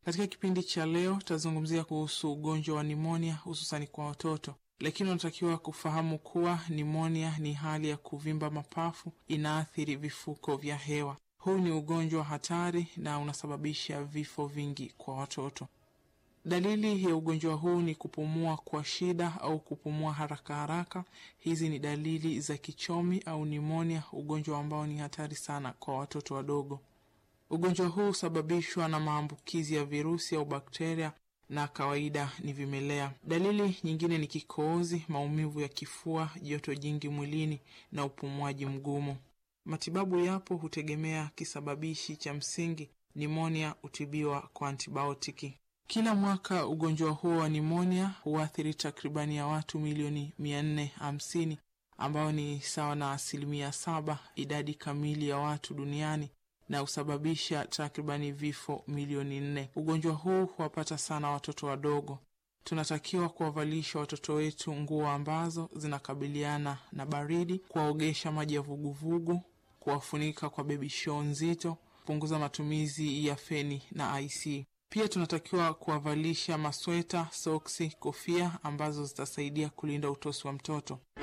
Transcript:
Katika kipindi cha leo tutazungumzia kuhusu ugonjwa wa nimonia hususani kwa watoto, lakini unatakiwa kufahamu kuwa nimonia ni hali ya kuvimba mapafu, inaathiri vifuko vya hewa. Huu ni ugonjwa hatari na unasababisha vifo vingi kwa watoto. Dalili ya ugonjwa huu ni kupumua kwa shida au kupumua haraka haraka. Hizi ni dalili za kichomi au nimonia, ugonjwa ambao ni hatari sana kwa watoto wadogo. Ugonjwa huu husababishwa na maambukizi ya virusi au bakteria na kawaida ni vimelea. Dalili nyingine ni kikohozi, maumivu ya kifua, joto jingi mwilini na upumuaji mgumu. Matibabu yapo, hutegemea kisababishi cha msingi. Nimonia hutibiwa kwa antibiotiki. Kila mwaka ugonjwa huo wa nimonia huathiri takribani ya watu milioni mia nne hamsini ambao ni sawa na asilimia saba idadi kamili ya watu duniani na husababisha takribani vifo milioni nne. Ugonjwa huu huwapata sana watoto wadogo. Tunatakiwa kuwavalisha watoto wetu nguo ambazo zinakabiliana na baridi, kuwaogesha maji ya vuguvugu, kuwafunika kwa bebi show nzito, kupunguza matumizi ya feni na IC. Pia tunatakiwa kuwavalisha masweta, soksi, kofia ambazo zitasaidia kulinda utosi wa mtoto.